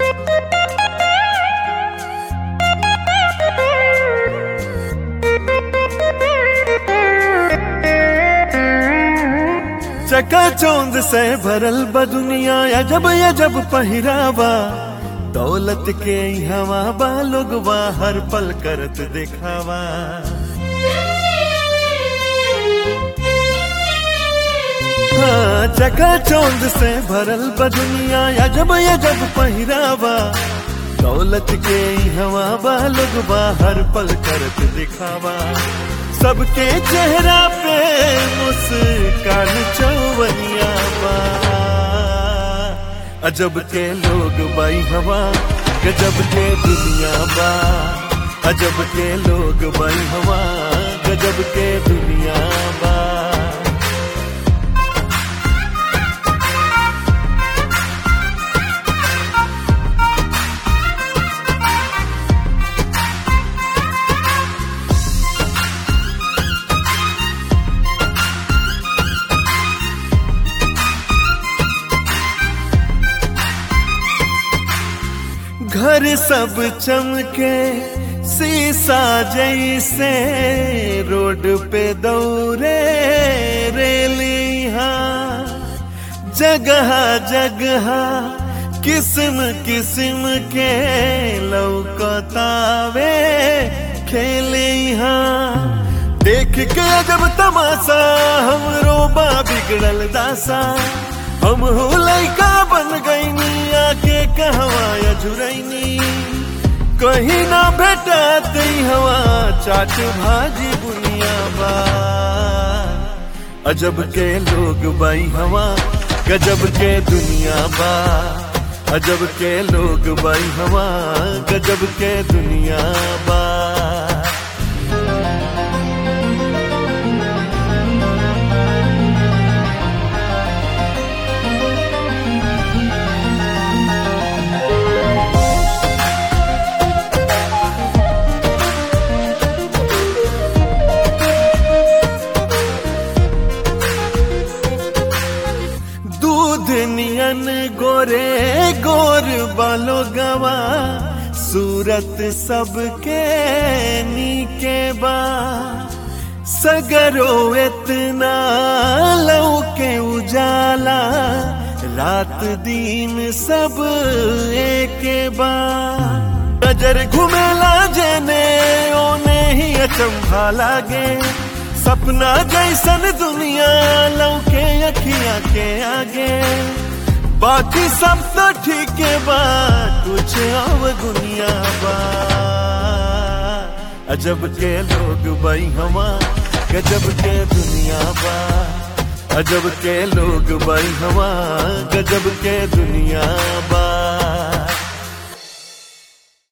चकाचौंध से भरल बा दुनिया अजब अजब पहिरावा दौलत के हवा बा लोगवा हर पल करत दिखावा हाँ, चकाचौंध से भरल बा दुनिया अजब अजब पहिरावा दौलत के हवा बा लोगवा हर पल करत दिखावा सबके चेहरा पे मुस्कान चौवनिया बा अजब के लोग बाई हवा गजब के दुनिया बा अजब के लोग बाई हवा गजब के दुनिया बा घर सब चमके शीशा जैसे रोड पे दौरे रेलिया जगह जगह किस्म किस्म के लौकतावे खेलिया देख के जब तमाशा हमरो बा बिगड़ल दासा हम हो लैका बन गईनी आके कहवा झुरैनी कहीं ना भेटत हवा चाट भाजी बुनिया बा अजब के लोग बाई हवा गजब के दुनिया बा अजब के लोग बाई हवा गजब के दुनिया बा दूध नियन गोरे गोर बालो गवा सूरत सबके नीके बा सगरो इतना लौके उजाला रात दिन सब एके बा नजर घुमेला जने ओने ही अचंभा लागे सपना जैसन दुनिया लौके अखिया के आगे बाकी सब तो ठीक बा कुछ और दुनिया बा अजब के लोग बाई हवा गजब के दुनिया बा अजब के लोग बाई हवा गजब के दुनिया बा